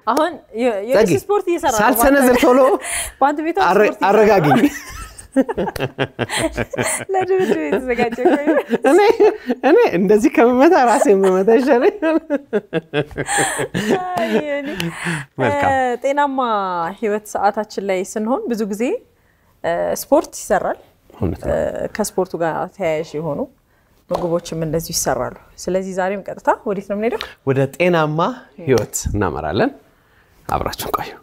አሁን የ- የእሱ ጸጊ፣ ስፖርት እየሰራ ነው። ሳልሰነዝር ቶሎ በአንተ ቤቷ አረ- ስፖርት እየሰራ ነው። አረጋግኝ። ለድብድብ የተዘጋጀ ቆይ። እኔ እኔ እንደዚህ ከመመታ ራሴን መመታ ይሻለኛል። አይ፣ እኔ፣ መልካም። እ፣ ጤናማ ህይወት ሰዓታችን ላይ ስንሆን ብዙ ጊዜ እ፣ ስፖርት ይሰራል። እውነት እ፣ ከስፖርቱ ጋር ተያያዥ የሆኑ ምግቦችም እንደዚሁ ይሰራሉ። ስለዚህ ዛሬም ቀጥታ ወዴት ነው የምንሄደው? ወደ ጤናማ ህይወት እናመራለን። አብራችሁን ቆዩ።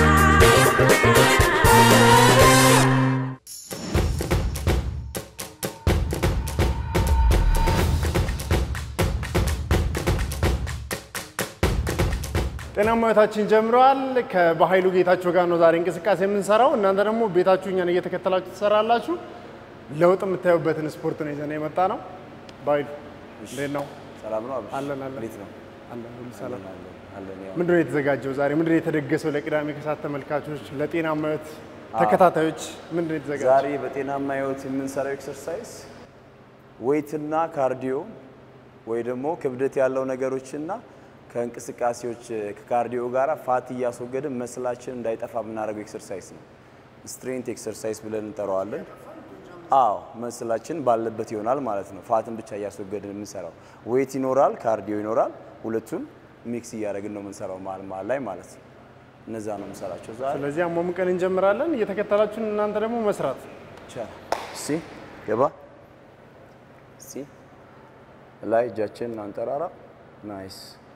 ጤናማ ህይወታችን ጀምረዋል። ከባሀይሉ ጌታቸው ጋር ነው ዛሬ እንቅስቃሴ የምንሰራው። እናንተ ደግሞ ቤታችሁ እኛን እየተከተላችሁ ትሰራላችሁ። ለውጥ የምታዩበትን ስፖርት ነው ይዘን የመጣ ነው። ባይሉ እንዴት ነው? ሰላም ነው አብሽ? አለን አለን እንዴት ነው? አለን ሁሉ ሰላም። አለን አለን። ያው ምንድን ነው የተዘጋጀው ዛሬ? ምንድን ነው የተደገሰው ለቅዳሜ ከሰዓት ተመልካቾች፣ ለጤናማ ህይወት ተከታታዮች ምንድን ነው የተዘጋጀው? ዛሬ በጤናማ ህይወት የምንሰራው ኤክሰርሳይዝ ዌይትና ካርዲዮ ወይ ደግሞ ክብደት ያለው ነገሮችና ከእንቅስቃሴዎች ከካርዲዮ ጋር ፋት እያስወገድን መስላችን እንዳይጠፋ የምናደርገው ኤክሰርሳይዝ ነው። ስትሬንት ኤክሰርሳይዝ ብለን እንጠራዋለን። አዎ መስላችን ባለበት ይሆናል ማለት ነው። ፋትን ብቻ እያስወገድን የምንሰራው ዌይት ይኖራል፣ ካርዲዮ ይኖራል። ሁለቱን ሚክስ እያደረግን ነው የምንሰራው መሀል መሀል ላይ ማለት ነው። እነዛ ነው የምንሰራቸው ዛሬ ስለዚህ አሟሙቀን እንጀምራለን። እየተከተላችሁን እናንተ ደግሞ መስራት ይቻላል። እስቲ ገባ እስቲ ላይ እጃችንን አንጠራራ። ናይስ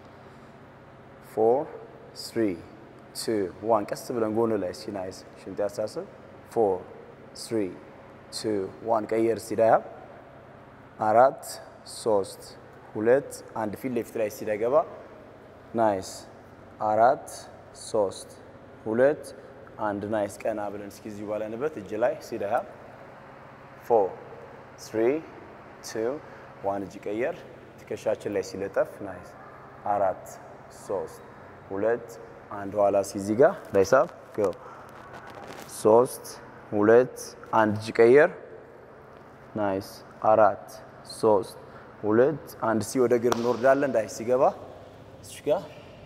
ፎር ስሪ ቱ ዋን። ቀስ ብለን ጎን ላይ እስቲ ናይስ ሽንጥ ያሳስብ። ፎር ስሪ ቱ ዋን። ቀየር እስቲ ዳያ አራት ሶስት ሁለት አንድ። ፊት ለፊት ላይ እስቲ ዳይገባ ናይስ አራት ሶስት ሁለት አንድ። ናይስ ቀና ብለን እስኪ እዚሁ ባለንበት እጅ ላይ እስቲ ዳያ ፎር ስሪ ቱ ዋን እጅ ቀየር ትከሻችን ላይ ሲለጠፍ ናይስ አራት ሶስት ሁለት አንድ ኋላ ሲዚህ ጋር ላይሳብ ጎ ሶስት ሁለት አንድ እጅ ቀየር ናይስ አራት ሶስት ሁለት አንድ ሲ ወደ እግር እንወርዳለን እንዳይ ሲገባ እዚህ ጋር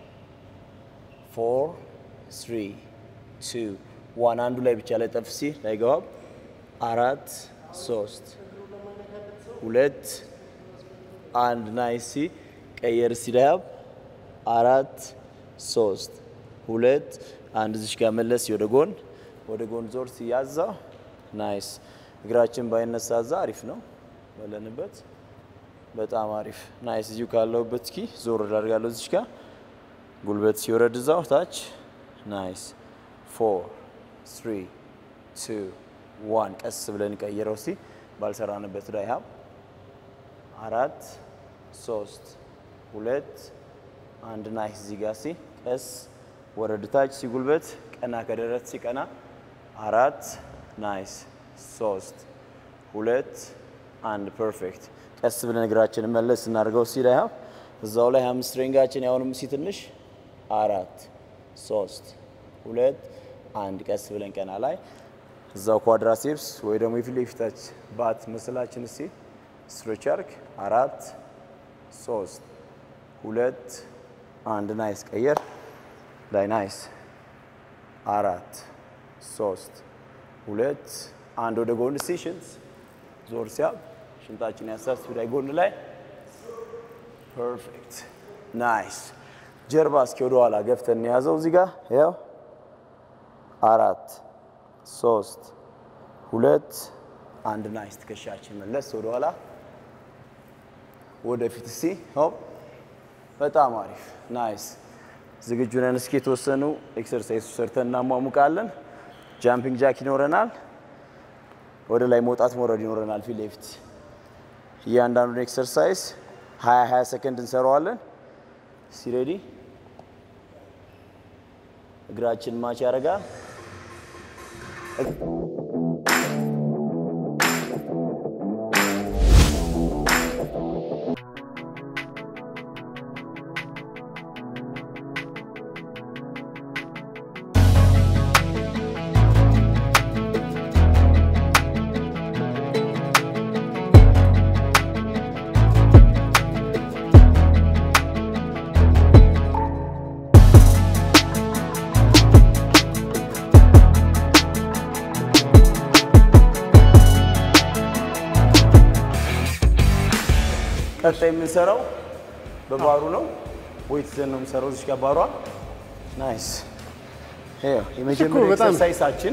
ፎር ስሪ ቱ ዋን አንዱ ላይ ብቻ ላይ ጠፍ ሲ ላይገባም አራት ሶስት ሁለት አንድ ናይሲ ቀየር ሲዳያብ አራት ሶስት ሁለት አንድ እዚሽ ጋር መለስ ወደ ጎን ወደ ጎን ዞር ሲያዛ ናይስ እግራችን ባይነሳ ዛ አሪፍ ነው በለንበት በጣም አሪፍ ናይስ እዚሁ ካለሁበት እስኪ ዞር ላድርጋለሁ እዚሽ ጋር ጉልበት ሲወረድ እዛው ታች ናይስ ፎር ስሪ ቱ ዋን ቀስ ብለን ቀይረው እስቲ ባልሰራንበት ላይ ሀብ አራት ሶስት ሁለት አንድ ናይስ እዚህ ጋር ሲ ቀስ ወረድ ታች ሲጉልበት ቀና ከደረት ሲቀና አራት ናይስ ሶስት ሁለት አንድ ፐርፌክት ቀስ ብለን እግራችንን መለስ እናደርገው ሲ ላይ ሀብ እዛው ላይ አምስት ሬንጋችን ያሁንም ሲ ትንሽ አራት ሶስት ሁለት አንድ ቀስ ብለን ቀና ላይ እዛው ኳድራሴፕስ ወይ ደግሞ የፊት ለፊታች ባት መስላችን እስቲ ስትሬች አርክ አራት ሶስት ሁለት አንድ ናይስ ቀየር ላይ ናይስ አራት ሶስት ሁለት አንድ ወደ ጎን እስቲ ሽንት ዞር ሲያብ ሽንጣችን ያሳስ ላይ ጎን ላይ ፐርፌክት ናይስ ጀርባ እስኪ ወደ ኋላ ገፍተን የያዘው እዚህ ጋር ያው አራት ሶስት ሁለት አንድ ናይስ ትከሻችን መለስ ወደ ኋላ ወደፊት እስቲ ሆፕ በጣም አሪፍ ናይስ ዝግጁ ነን እስኪ የተወሰኑ ኤክሰርሳይዝ ሰርተን እናሟሙቃለን ጃምፒንግ ጃክ ይኖረናል ወደ ላይ መውጣት መውረድ ይኖረናል ፊት ለፊት እያንዳንዱን ኤክሰርሳይዝ 20 20 ሰከንድ እንሰራዋለን ሲሬዲ እግራችን ማች ያደርጋል ቀጣይ የምንሰራው በባሩ ነው። ዌት ይዘን ነው የምንሰራው። እዚህ ጋር ባሯ ናይስ። ይኸው የመጀመሪያ በጣም- ኤክሰርሳይሳችን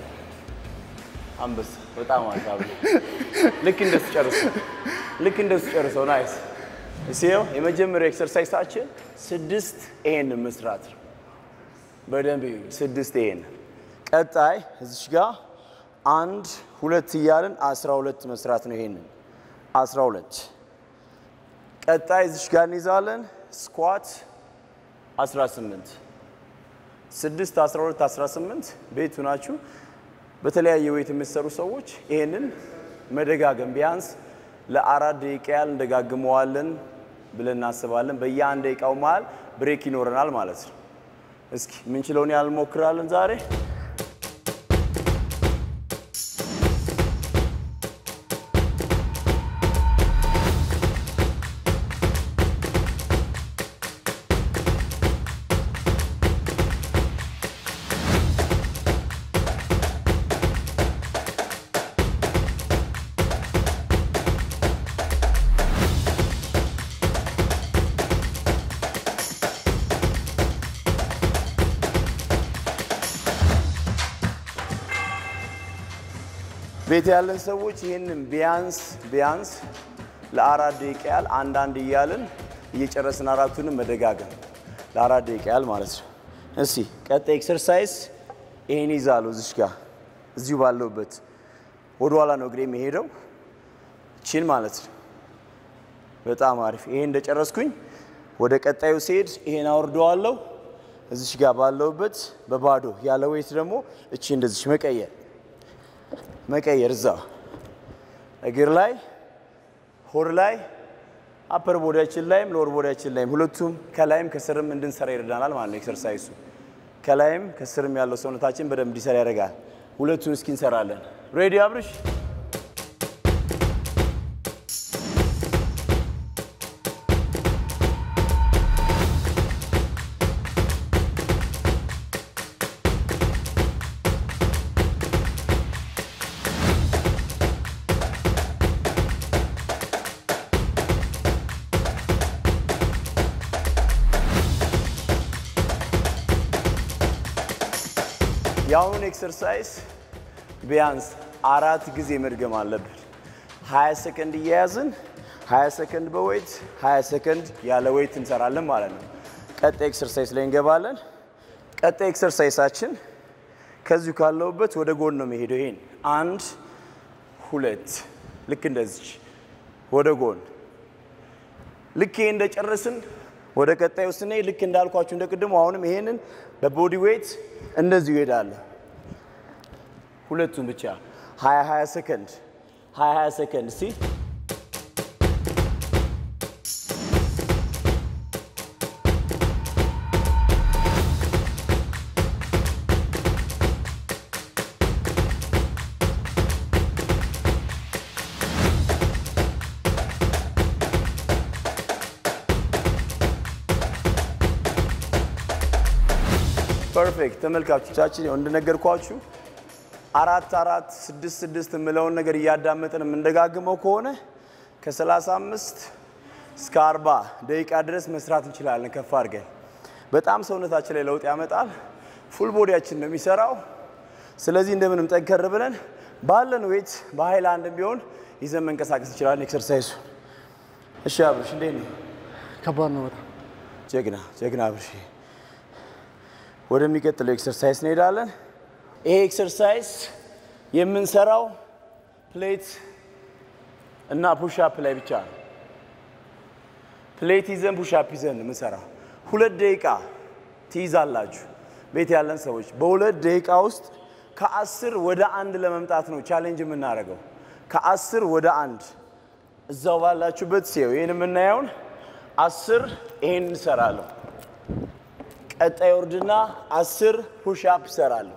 አንበሳ በጣም አሳብ ልክ እንደሱ ጨርሰው ልክ እንደሱ ጨርሰው ናይስ። እሺ ይኸው የመጀመሪያው ኤክሰርሳይሳችን ስድስት ይሄን መስራት ነው። በደንብ ይሁን። ስድስት ይሄን ቀጣይ እዚች ጋር አንድ ሁለት እያልን አስራ ሁለት መስራት ነው። ይሄንን አስራ ሁለት ቀጣይ እዚች ጋር እንይዛለን። ስኳት 18 ስድስት 12 18 ቤቱ ናችሁ። በተለያየ ዌት የምትሰሩ ሰዎች ይሄንን መደጋገም ቢያንስ ለአራት ደቂቃ ያህል እንደጋግመዋለን ብለን እናስባለን። በየአንድ ደቂቃው መሀል ብሬክ ይኖረናል ማለት ነው። እስኪ የምንችለውን ያህል እንሞክራለን ዛሬ። ቤት ያለን ሰዎች ይህንን ቢያንስ ቢያንስ ለአራት ደቂቃ ያህል አንዳንድ እያልን እየጨረስን አራቱንም መደጋገም ለአራት ደቂቃ ያህል ማለት ነው። እስቲ ቀጣይ ኤክሰርሳይዝ ይሄን ይዛለሁ እዚሽ ጋር እዚሁ ባለሁበት ወደኋላ ነው እግሬ የሚሄደው ቺን ማለት ነው። በጣም አሪፍ። ይሄን እንደጨረስኩኝ ወደ ቀጣዩ ሲሄድ ይሄን አወርደዋለሁ እዚሽ ጋር ባለሁበት በባዶ ያለ ዌት ደግሞ እቺ እንደዚች መቀየር መቀየር እዛ እግር ላይ ሆድ ላይ አፐር ቦዲያችን ላይም ሎወር ቦዲያችን ላይም ሁለቱም ከላይም ከስርም እንድንሰራ ይረዳናል ማለት ነው። ኤክሰርሳይሱ ከላይም ከስርም ያለው ሰውነታችን በደንብ እንዲሰራ ያደርጋል። ሁለቱን እስኪ እንሰራለን። ሬዲ አብርሽ? የአሁኑን ኤክሰርሳይዝ ቢያንስ አራት ጊዜ መድገም አለብን። 20 ሰከንድ እየያዝን 20 ሰከንድ በዌይት 20 ሰከንድ ያለ ዌይት እንሰራለን ማለት ነው። ቀጣይ ኤክሰርሳይዝ ላይ እንገባለን። ቀጣይ ኤክሰርሳይሳችን ከዚሁ ካለሁበት ወደ ጎን ነው የሚሄደው። ይሄን አንድ ሁለት፣ ልክ እንደዚች ወደ ጎን ልክ ይሄ እንደጨረስን ወደ ቀጣዩ ስንሄድ ልክ እንዳልኳችሁ እንደ ቅድሙ አሁንም ይሄንን በቦዲ ዌይት እንደዚሁ ይሄዳለ። ሁለቱም ብቻ 20 20 ሰከንድ 20 20 ሰከንድ እስቲ ፐርፌክት ተመልካቾቻችን፣ ያው እንደነገርኳችሁ አራት አራት ስድስት ስድስት የምለውን ነገር እያዳመጥን የምንደጋግመው ከሆነ ከ35 እስከ 40 ደቂቃ ድረስ መስራት እንችላለን። ከፍ አድርገን በጣም ሰውነታችን ላይ ለውጥ ያመጣል። ፉል ቦዲያችን ነው የሚሰራው። ስለዚህ እንደምንም ጠንከር ብለን ባለን ዌት በሀይል አንድም ቢሆን ይዘን መንቀሳቀስ እንችላለን። ኤክሰርሳይሱ እሺ። አብርሽ እንዴት ነው? ከባድ ነው በጣም ጀግና ጀግና አብርሽ። ወደሚቀጥለው ኤክሰርሳይዝ እንሄዳለን። ይሄ ኤክሰርሳይዝ የምንሰራው ፕሌት እና ፑሽአፕ ላይ ብቻ ነው። ፕሌት ይዘን ፑሽአፕ ይዘን ነው የምንሰራው። ሁለት ደቂቃ ትይዛላችሁ። ቤት ያለን ሰዎች በሁለት ደቂቃ ውስጥ ከአስር ወደ አንድ ለመምጣት ነው ቻሌንጅ የምናደርገው። ከአስር ወደ አንድ እዛው ባላችሁበት ሲው ይህን የምናየውን አስር ይሄን እንሰራለሁ። ቀጣይ ወርድና አስር ፑሽአፕ እሰራለሁ።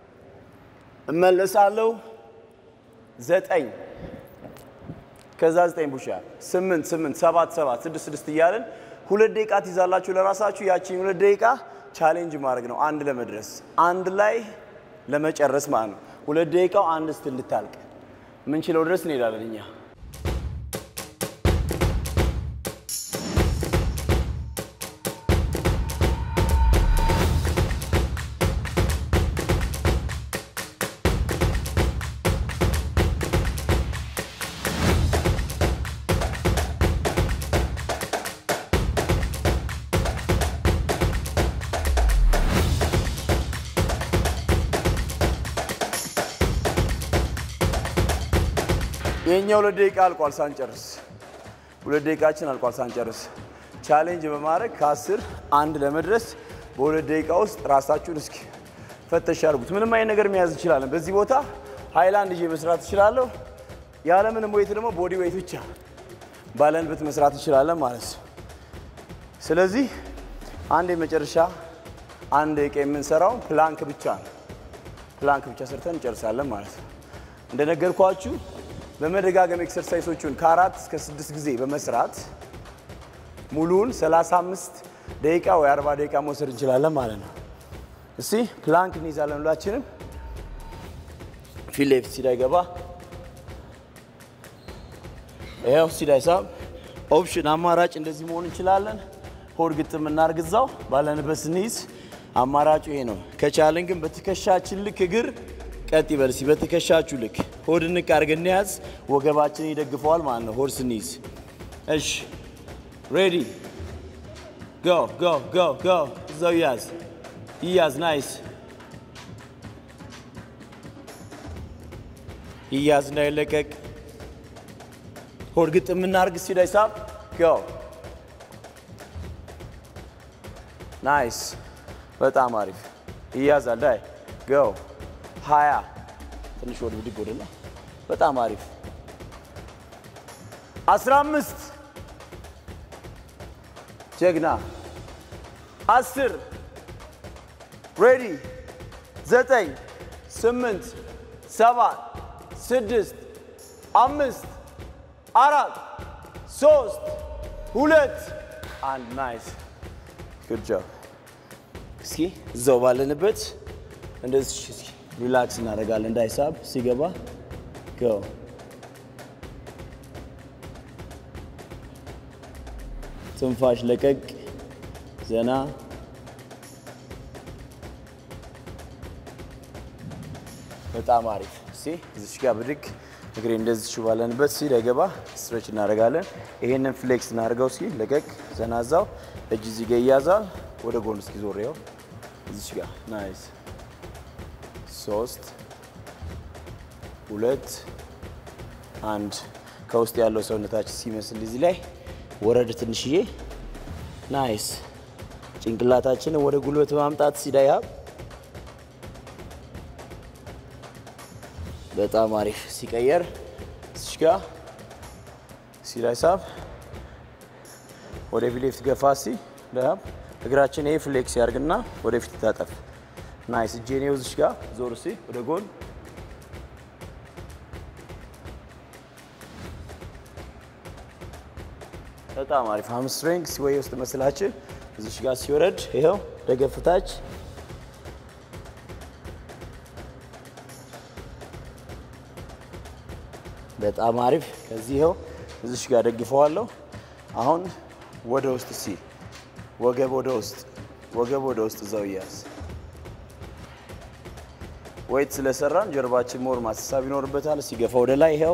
እመለሳለሁ። ዘጠኝ ከዛ ዘጠኝ ፑሽአፕ ስምንት ስምንት ሰባት ሰባት ስድስት ስድስት እያለን ሁለት ደቂቃ ትይዛላችሁ ለራሳችሁ። ያቺን ሁለት ደቂቃ ቻሌንጅ ማድረግ ነው አንድ ለመድረስ አንድ ላይ ለመጨረስ ማለት ነው። ሁለት ደቂቃው አንድ ስትል እንድታልቅ ምንችለው ድረስ እንሄዳለን እኛ የኛ ሁለት ደቂቃ አልቋል ሳንጨርስ። ሁለት ደቂቃችን አልቋል ሳንጨርስ። ቻሌንጅ በማድረግ ከአስር አንድ ለመድረስ በሁለት ደቂቃ ውስጥ ራሳችሁን እስኪ ፈተሽ አድርጉት። ምንም አይነት ነገር መያዝ እንችላለን። በዚህ ቦታ ሃይላንድ ይዤ መስራት እችላለሁ። ያለምንም ዌይት ደግሞ ቦዲ ዌይት ብቻ ባለንበት መስራት እንችላለን ማለት ነው። ስለዚህ አንድ የመጨረሻ አንድ ደቂቃ የምንሰራው ፕላንክ ብቻ ነው። ፕላንክ ብቻ ሰርተን እንጨርሳለን ማለት ነው። እንደነገርኳችሁ በመደጋገም ኤክሰርሳይሶቹን ከአራት እስከ ስድስት ጊዜ በመስራት ሙሉውን 35 ደቂቃ ወይ 40 ደቂቃ መውሰድ እንችላለን ማለት ነው። እስቲ ፕላንክ እንይዛለን ሁላችንም። ፊት ለፊት ሲዳይ ገባ። ይኸው ሲዳይ ሳብ ኦፕሽን አማራጭ እንደዚህ መሆን እንችላለን። ሆድ ግጥም እናርግ እዛው ባለንበት ስንይዝ አማራጩ ይሄ ነው። ከቻልን ግን በትከሻችን ልክ እግር ቀጥ ይበል እስኪ በትከሻችሁ ልክ ሆድ ንቅ አድርገን እንያዝ። ወገባችን ይደግፈዋል ማለት ነው ሆድ ስንይዝ። እሺ ሬዲ ጎ ጎ ጎ ጎ እዛው ይያዝ ይያዝ። ናይስ ይያዝ እንዳይለቀቅ። ሆድ ግጥም እናርግ እስኪ ዳይሳብ ጎ ናይስ በጣም አሪፍ ይያዛል። ዳይ ጎ ሀያ ትንሽ ወደ ብድግ ወደላ በጣም አሪፍ አስራ አምስት ጀግና አስር ሬዲ ዘጠኝ ስምንት ሰባት ስድስት አምስት አራት ሶስት ሁለት አንድ ናይስ ጉድ ጆብ እስኪ እዛው ባለንበት እንደዚህ እስኪ ሪላክስ እናደርጋለን እንዳይሳብ ሲገባ ጎ ትንፋሽ ለቀቅ ዘና በጣም አሪፍ እስቲ እዚች ጋር ብድግ እግሬ እንደዚች ባለንበት ሲ ለገባ ስትሬች እናደርጋለን። ይሄንን ፍሌክስ እናደርገው ሲ ለቀቅ ዘና እዛው እጅ እዚህ ጋር ይያዛል። ወደ ጎን እስኪ ዞር ይኸው እዚች ጋር ናይስ ሶስት ሁለት አንድ ከውስጥ ያለው ሰውነታችን ሲመስል እዚህ ላይ ወረድ ትንሽዬ ናይስ ጭንቅላታችንን ወደ ጉልበት ማምጣት ሲዳያ በጣም አሪፍ ሲቀየር እዚች ጋ ሲዳይሳብ ወደ ፊት ሌፍት ገፋ ሲ ዳብ እግራችን ይሄ ፍሌክስ ያርግና ወደፊት ታጠፍ ናይስ እጄን ይኸው እዚች ጋ ዞር ሲ ወደ ጎን በጣም አሪፍ ሃምስትሪንግ ሲወይ ውስጥ መስላችን እዚች ጋር ሲወረድ ይኸው ደገፍታች በጣም አሪፍ። ከዚህ ይኸው እዚች ጋር ደግፈዋለሁ። አሁን ወደ ውስጥ ሲ ወገብ ወደ ውስጥ ወገብ ወደ ውስጥ እዛው እያዝ ወይት ስለሰራን ጀርባችን ሞር ማሳሳብ ይኖርበታል። ሲገፋ ወደ ላይ ይኸው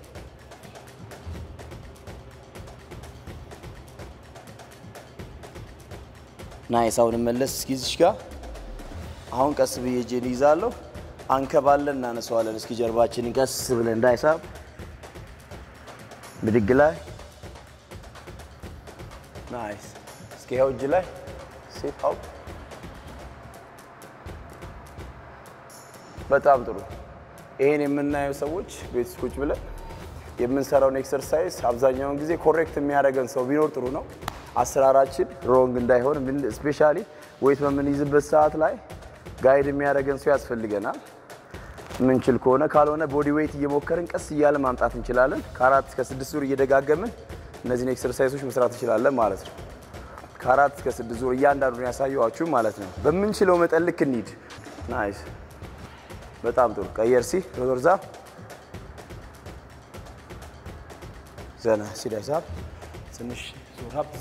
ናይስ አሁን መለስ እስኪ እዚሽ ጋር አሁን ቀስ ብዬ እጄን ይዛለሁ። አንከባለን እናነሳዋለን። እስኪ ጀርባችንን ቀስ ብለን እንዳይሳብ ብድግ ላይ ናይስ። እስኪ ይኸው እጅ ላይ ሴት አውጥ። በጣም ጥሩ። ይሄን የምናየው ሰዎች ቤት ውስጥ ቁጭ ብለን የምንሰራውን ኤክሰርሳይዝ አብዛኛውን ጊዜ ኮሬክት የሚያደርገን ሰው ቢኖር ጥሩ ነው። አሰራራችን ሮንግ እንዳይሆን ስፔሻሊ ዌይት በምንይዝበት ሰዓት ላይ ጋይድ የሚያደርገን ሰው ያስፈልገናል። ምንችል ከሆነ ካልሆነ ቦዲ ዌይት እየሞከርን ቀስ እያለ ማምጣት እንችላለን። ከአራት እስከ ስድስት ዙር እየደጋገምን እነዚህን ኤክሰርሳይሶች መስራት እንችላለን ማለት ነው። ከአራት እስከ ስድስት ዙር እያንዳንዱን ያሳየኋችሁ ማለት ነው። በምንችለው መጠን ልክ እንሂድ። ናይስ፣ በጣም ጥሩ። ቀየር ሲ ሮዞርዛ ዘና ሲዳይሳብ ትንሽ ዙር ሀብትዛ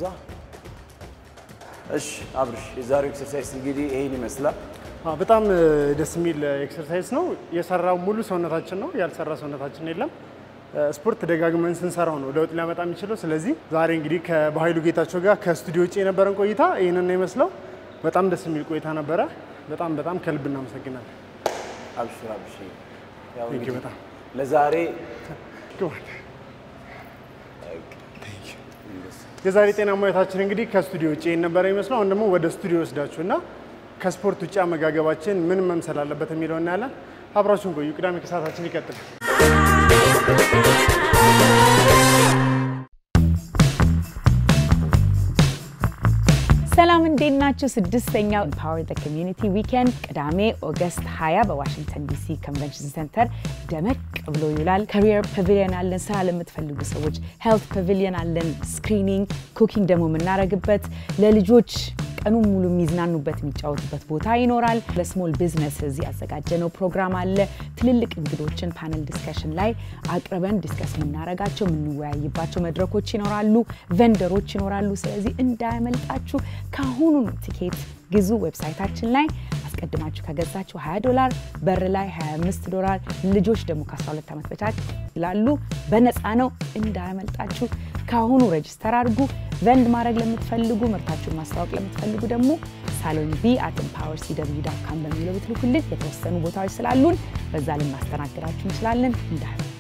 እሺ አብርሽ፣ የዛሬው ኤክሰርሳይዝ እንግዲህ ይሄን ይመስላል። አዎ፣ በጣም ደስ የሚል ኤክሰርሳይዝ ነው። የሰራው ሙሉ ሰውነታችን ነው፣ ያልሰራ ሰውነታችን የለም። ስፖርት ደጋግመን ስንሰራው ነው ለውጥ ሊያመጣ የሚችለው። ስለዚህ ዛሬ እንግዲህ ከባሀይሉ ጌታቸው ጋር ከስቱዲዮ ውጭ የነበረን ቆይታ ይህንን ነው ይመስለው። በጣም ደስ የሚል ቆይታ ነበረ። በጣም በጣም ከልብ እናመሰግናለን። አብሽር አብሽር። ያው Thank you እንግዲህ በጣም። ለዛሬ ግባ። የዛሬ ጤና ሙያታችን እንግዲህ ከስቱዲዮ ውጭ ይህን ነበረ የሚመስለው። አሁን ደግሞ ወደ ስቱዲዮ ወስዳችሁ እና ከስፖርት ውጭ አመጋገባችን ምን መምሰል አለበት የሚለው እናያለን። አብራችሁን ቆዩ። ቅዳሜ ከሰዓታችን ይቀጥላል። ሰላም እንዴት ናችሁ? ስድስተኛው ኢምፓወር ዘ ኮሚዩኒቲ ዊኬንድ ቅዳሜ ኦገስት 20 በዋሽንግተን ዲሲ ኮንቨንሽን ሴንተር ደመቅ ብሎ ይውላል። ካሪየር ፓቪሊየን አለን፣ ስራ ለምትፈልጉ ሰዎች ሄልት ፓቪሊየን አለን፣ ስክሪኒንግ፣ ኩኪንግ ደግሞ የምናደርግበት ለልጆች ቀኑን ሙሉ የሚዝናኑበት የሚጫወቱበት ቦታ ይኖራል። ለስሞል ቢዝነስ ያዘጋጀነው ፕሮግራም አለ። ትልልቅ እንግዶችን ፓነል ዲስከሽን ላይ አቅርበን ዲስከስ የምናደርጋቸው የምንወያይባቸው መድረኮች ይኖራሉ። ቨንደሮች ይኖራሉ። ስለዚህ እንዳያመልጣችሁ ከአሁኑ ቲኬት ግዙ። ዌብሳይታችን ላይ አስቀድማችሁ ከገዛችሁ 20 ዶላር፣ በር ላይ 25 ዶላር፣ ልጆች ደግሞ ከ12 ዓመት በታች ይላሉ። በነፃ ነው። እንዳያመልጣችሁ ከአሁኑ ሬጅስተር አድርጉ። ቨንድ ማድረግ ለምትፈልጉ ምርታችሁን ማስታወቅ ለምትፈልጉ ደግሞ ሳሎን ቢ አት ኤምፓወር ሲደብሊው ዳት ካም በሚለው ብትልኩልን የተወሰኑ ቦታዎች ስላሉን በዛ ልናስተናግዳችሁ እንችላለን። እንዳያመልጣችሁ